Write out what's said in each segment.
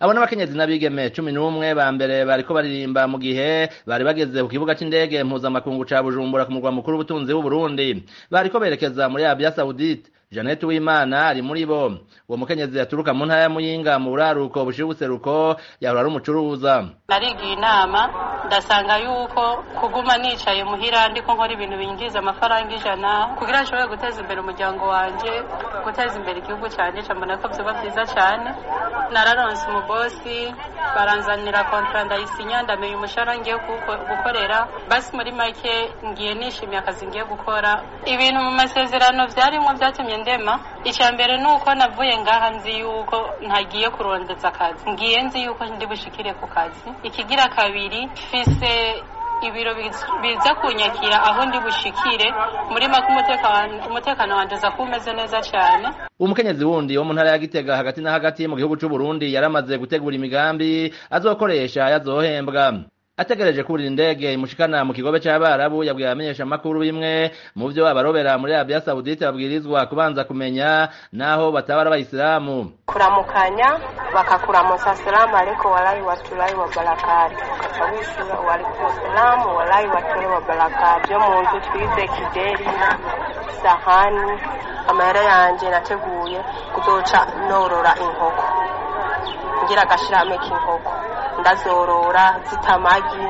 abo n'abakenyezi n'abigeme cumi n'umwe ba mbere bariko baririmba mu gihe bari bageze ku kibuga c'indege mpuzamakungu ca bujumbura ku murwa mukuru w'ubutunzi w'uburundi bariko berekeza muri arabia saudite Janet Uwimana ari muri bo uwo mukenyezi yaturuka mu ntara ya Muyinga mu buraruko bushiye ubuseruko yahora ari umucuruza narigiye inama ndasanga yuko kuguma nicaye muhira ndiko nkora ibintu binjiza amafaranga ijana kugira nshobore guteza imbere umuryango wanje guteza imbere igihugu canje cambona ko vyoba vyiza cane nararonse umubosi baranzanira kontra ndayisinya ndamenya umushahara ngiye gukorera basi muri make ngiye nishimiye akazi ngiye gukora ibintu mu masezerano vyarimwo vyatumye ndema icya mbere ni uko navuye ngaha nzi yuko ntagiye kurondeza akazi ngiye nzi yuko ndi bushikire ku kazi ikigira kabiri mfise ibiro biza kunyakira aho ndi bushikire muri make umutekano wanje uza kuba umeze neza cyane umukenyezi wundi wo mu ntara ya gitega hagati na hagati mu gihugu c'u Burundi yaramaze gutegura imigambi azokoresha yazohembwa ategereje kurira indege imushikana mu kigobe c'abarabu yabwiye abamenyesha amakuru bimwe mu vyo abarobera muri Arabia Saudite babwirizwa kubanza kumenya naho batabara abayisilamu kuramukanya bakakuramusa asalamu alaykum walahi watulahi wa barakatu ukaca wishura waalaikum salamu walahi watulahi wa barakatu yo mu nzu twize kideri sahani amahera yanje nateguye kuzoca norora inkoko ngira agashirame k'inkoko ndazorora zitamagi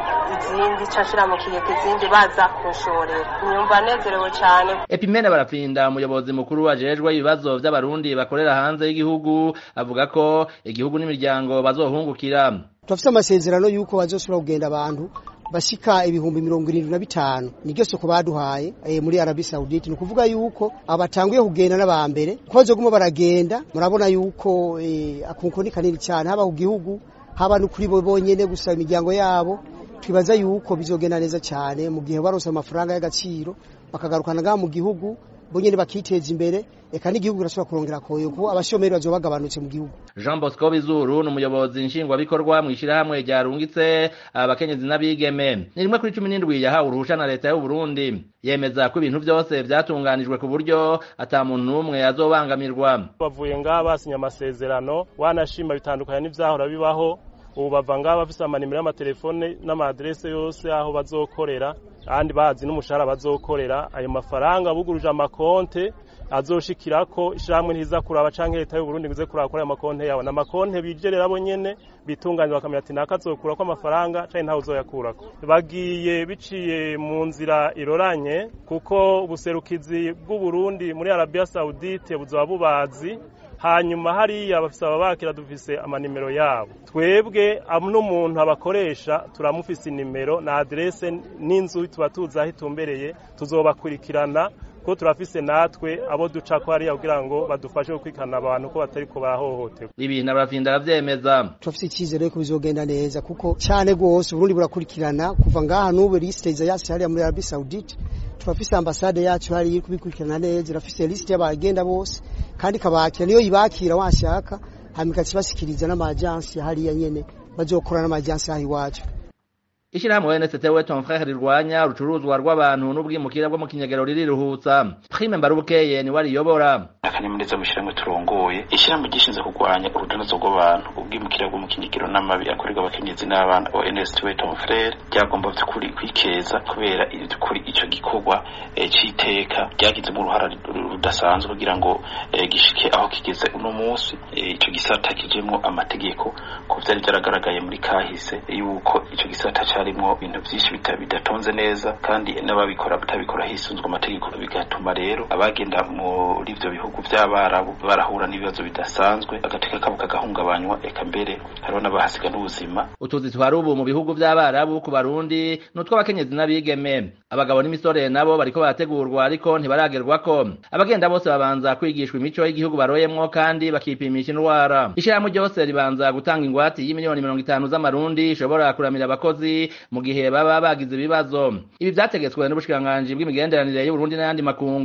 izindi cashira mu kigega izindi baza kunshorera nyumva nezerewe cyane Epimene barapfinda umuyobozi mukuru ajejwe ibibazo vy'abarundi bakorera hanze y'igihugu avuga ko igihugu n'imiryango bazohungukira turafise amasezerano yuko bazosubira kugenda abantu bashika ibihumbi mirongo irindwi na bitanu niryo soko baduhaye e, muri Arabia Saudite ni ukuvuga yuko abatanguye kugenda n'abambere ko bazoguma baragenda murabona yuko e, akunko ni kanini cyane haba ku gihugu haba no kuri bo bonyene gusa imiryango yabo twibaza yuko bizogenda neza cyane mu gihe baronse amafaranga y'agaciro bakagarukana ngaha mu gihugu bonyene bakiteza imbere eka n'igihugu kirashobora kurongera koyo kuko abashomeri bazoba bagabanutse mu gihugu Jean Bosco Bizuru ni umuyobozi nshingwabikorwa mu ishirahamwe ryarungitse abakenyezi n'abigeme ni rimwe kuri cumi n'indwi yahawe uruhusha na leta y'u Burundi yemeza ko ibintu vyose vyatunganijwe ku buryo ata muntu n'umwe azobangamirwa bavuye ngaha basinya amasezerano wanashima bitandukanye n'ivyahora bibaho ubu bava ngaha bafise amanimero y'amatelefone n'amadirese yose aho bazokorera kandi bazi n'umushahara bazokorera ayo mafaranga buguruje amakonte azoshikirako ishamwe ntiza kuraba canke leta y'u Burundi bize kuraba kuri ayo makonte yawe n'amakonte bijerera bo nyene bitunganya bakamenya ati naka azokurako amafaranga canke ntawe uzoyakurako bagiye biciye mu nzira iroranye kuko ubuserukizi bw'u Burundi muri Arabia Saudite buzoba bubazi hanyuma hariya bafise ababakira dufise amanimero yabo twebwe n'umuntu abakoresha turamufise inimero na adrese n'inzu tuba tuzi aho itumbereye tuzobakurikirana ko turafise natwe abo duca ko hariya kugira ngo badufashe gukurikirana abantu ko batari ko barahohoterwa ibi n'abafinda aravyemeza turafise icyizere ko bizogenda neza kuko cyane rwose uburundi burakurikirana kuva ngaha n'ubu lisite yacu hariya muri Arabie Saoudite turafise ambasade yacu hariya iri kubikurikirana neza irafise lisite y'abagenda bose kandi ikabakira niyo yibakira washaka hanyuma ikakibashikiriza n'amajansi hariya nyene bazokorana n'amajansi aho iwacu Ishirahamwe NST we ton frère rirwanya urucuruzwa rw'abantu n'ubwimukira bwo mu kinyagero ririruhutsa Prime Mbarubukeye ni wariyobora akanyamuneza mu ishyirahamwe turongoye ishyirahamwe gishinzwe kurwanya urudanazo rw'abantu ubwimukira bwo mu kinyagiro n'amabi akorerwa abakenyezi n'abana wa NST we ton frère ryagomba by'ukuri kwikeza kubera kuri ico gikorwa c'iteka ryagizemo uruhara rudasanzwe kugira ngo gishike aho kigeze uno munsi ico gisata kijemwo amategeko ko vyari byaragaragaye muri kahise yuko ico gisata harimwo ibintu byinshi bidatonze neza kandi n'ababikora batabikora hisunzwe amategeko bigatuma rero abagenda muri ivyo bihugu vy'abarabu barahura n'ibibazo bidasanzwe agateka kabo kagahungabanywa eka mbere hariho n'abahasiga n'ubuzima utuzi twari ubu mu bihugu vy'abarabu ku barundi n'utw'abakenyezi n'abigeme abagabo n'imisore nabo bariko barategurwa ariko ntibaragerwako abagenda bose babanza kwigishwa imico y'igihugu baroyemwo kandi bakipimisha indwara ishirahamwe ryose ribanza gutanga ingwati y'imiliyoni mirongo itanu z'amarundi ishobora kuramira abakozi mu gihe baba bagize ibibazo ibi vyategetswe n'ubushikiranganji bw'imigenderanire y'Uburundi n'ayandi makungu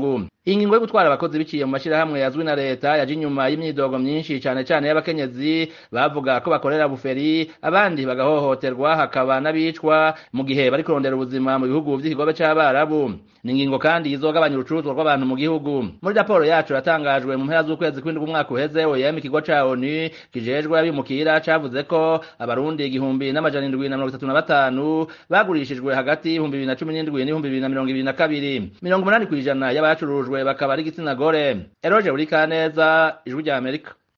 iyi ngingo yo gutwara abakozi biciye mu mashirahamwe yazwi na leta yaje inyuma y'imyidogo myinshi cane cane y'abakenyezi bavuga ko bakorera buferi abandi bagahohoterwa hakaba n'abicwa mu gihe bari kurondera ubuzima mu bihugu vy'ikigobe c'abarabu ni ingingo kandi izogabanya urucuruzwa rw'abantu mu gihugu muri raporo yacu yatangajwe mu mpera z'ukwezi kw'indwi umwaka uheze OIM ikigo ca ONU kijejwe abimukira cavuze ko abarundi igihumbi n'amajana indwi na mirongo itatu na batanu bagurishijwe hagati y'ibihumbi bibiri na cumi n'indwi n'ibihumbi bibiri na mirongo ibiri na kabiri mirongo umunani kw'ijana y'abacurujwe bakaba ari igitsina gore eroje buri kaneza ijwi rya amerika